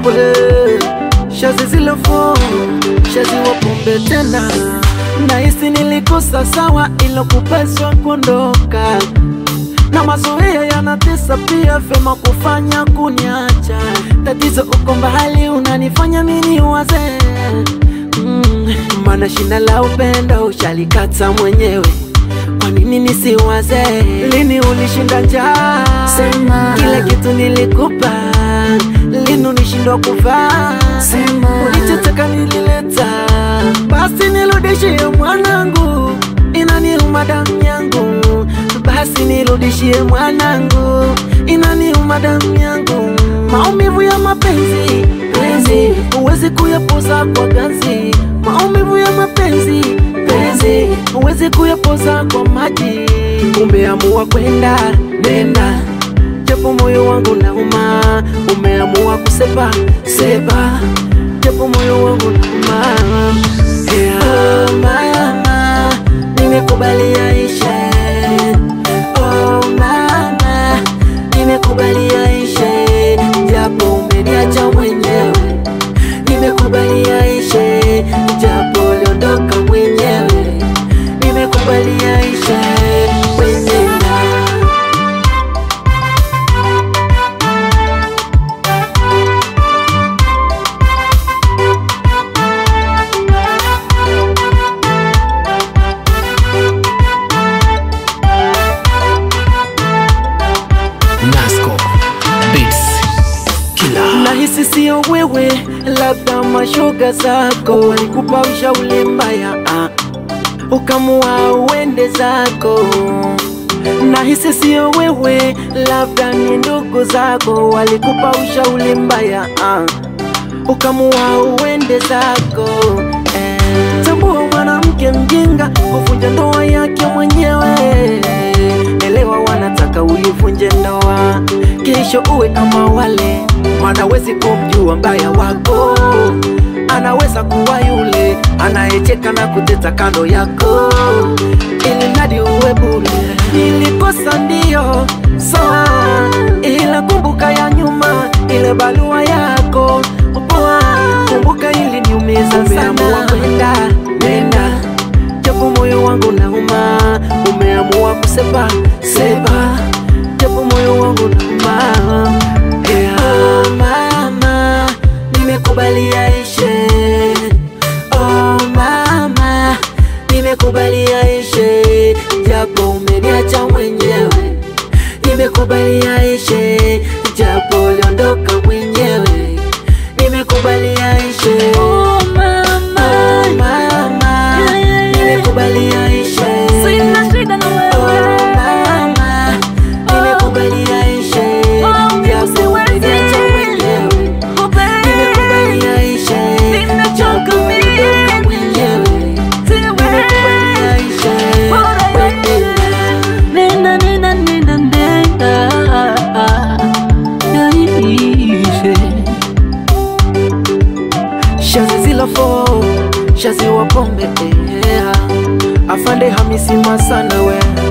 we shazi zilofo shazi wapombe tena nahisi nilikosa sawa ilo kupeswa kuondoka na mazoea yanatesa pia, vyema kufanya kuniacha. Tatizo uko mbali, unanifanya mini waze mm, maana shina la upendo ushalikata mwenyewe. Kwa nini nisiwaze? Lini ulishinda njaa? Sema. kila kitu nilikupa, lini ulishindwa kuvaa? Sema. ulichotaka nilileta, basi nirudishie mwanangu, inaniuma damu yangu, basi nirudishie mwanangu, inaniuma damu yangu, maumivu ya mapenzi penzi, huwezi kuyapoza kwa ganzi, maumivu ya mapenzi penzi, huwezi kuyapoza kwa maji, umeamua kwenda nenda japo moyo wangu nauma, umeamua kusepa sepa, japo moyo wangu nauma. Yeah. Oh, mama, nimekubali yaishe. Oh, mama, nimekubali yaishe, japo umeniacha mwenyewe. Nimekubali yaishe, japo uliondoka mwenyewe. Nimekubali yaishe, mwenyewe. Nasco Beats Killer Nahisi sio wewe, labda mashoga zako walikupa ushauri mbaya, ah, ukamua uende zako. Nahisi sio wewe, labda ni ndugu zako walikupa ushauri mbaya, ah, ukamua uende zako. Eh, tambua mwanamke mjinga kuvunja ndoa yake mwenyewe. Elewa wanataka uivunje ndoa, kesho uwe kama wale, maana wezi kumjua mbaya wako. Anaweza kuwa yule anayecheka na kuteta kando yako, ili mradi uwe bure. Nilikosa ndio sawa, ila kumbuka ya nyuma, ile barua yako poa, kumbuka ili niumiza sana. Umeamua kwenda nenda japo moyo wangu nauma, umeamua kusepa sepa, japo moyo wangu nauma. Yeah. Oh, mama, nimekubali yaishe. Oh, mama, nimekubali yaishe, japo umeniacha mwenyewe. Nimekubali yaishe, japo uliondoka mwenyewe. Nimekubali yaishe. Oh, mama. Oh, mama, nimekubali yaishe. Sina shida na Oh, wewe. mama, nimekubali yaishe. Oh, Japo siwezi. umeniacha mwenyewe. Oh, babe. Nimekubali yaishe. Nimechoka Japo uliondoka mimi. mwenyewe. Nimekubali yaishe. Bora Mwenyewe. Nenda, nenda, nenda, nenda. Yaishe. Shazi zilofo, shazi wa pombe eh, afande Hamisi Masana we